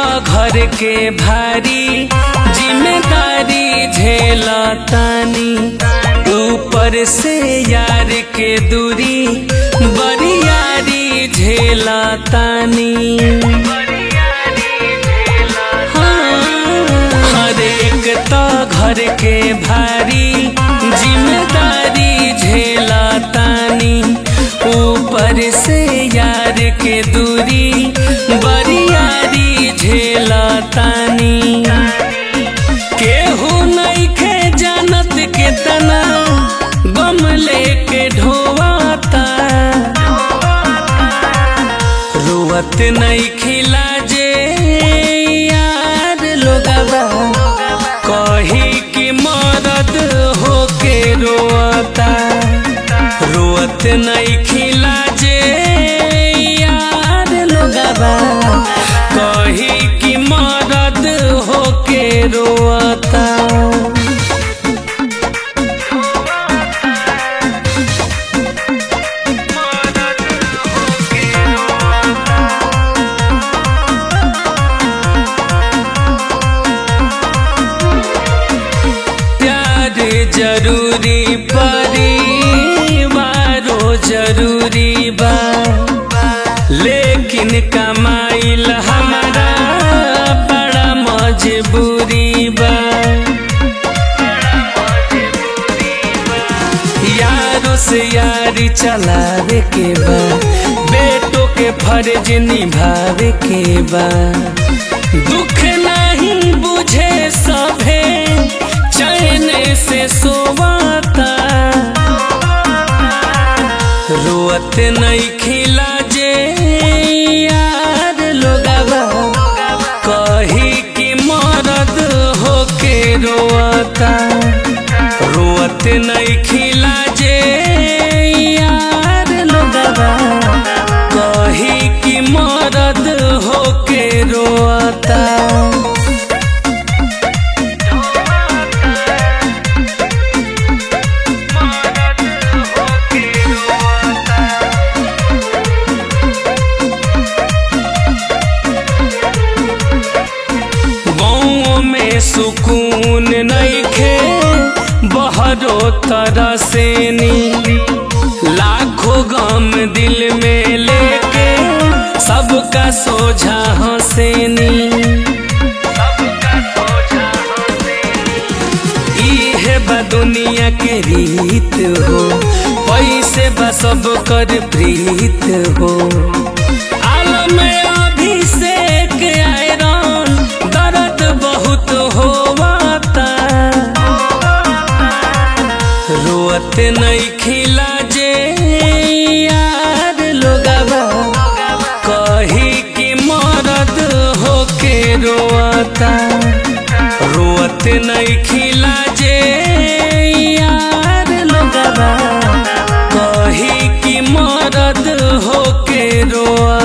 घर के भारी जिम्मेदारी झेलतानी ऊपर से यार के दूरी बरियारी झेलतानी हर एक तो घर के भारी जिम्मेदारी झेलतानी ऊपर से यार के दूरी बरियारी झेलतानी केहू नइखे जानत के तना गम लेके ढोवाता रुवत नहीं खिला जे यार लोगवा कही कि मरद होके रोता रुवत नहीं खिला जे यार लोगवा कही कि मरद होके रोता प्यार जरूरी परिवारो जरूरी बा लेकिन कमाइल हमारा बड़ा मजबूरी बा यारों से यारी चलावे के बा बेटों के फर्ज निभावे के बा दुख नहीं बुझे सभे चैन से सोवाता रोअत नहीं खिला जे यार लोगवा कही कि मरद होके रोता रोअत नहीं खिला जे यार लोगवा कही कि मरद होके रोता गाँव में सुकून नइखे बहरो तरह से नी लाखों गम दिल में लेके सबका सोझा हंसेनी इहे बा दुनिया के रीत हो पैसे बा सब कर प्रीत हो आलम अभिषेक आयरन दर्द बहुत होवाता रोअत नहीं खिला जे यार लोगवा कही कि मरद होके रोता रोअत नहीं खिला जे यार लोगवा कही कि मरद होके रोता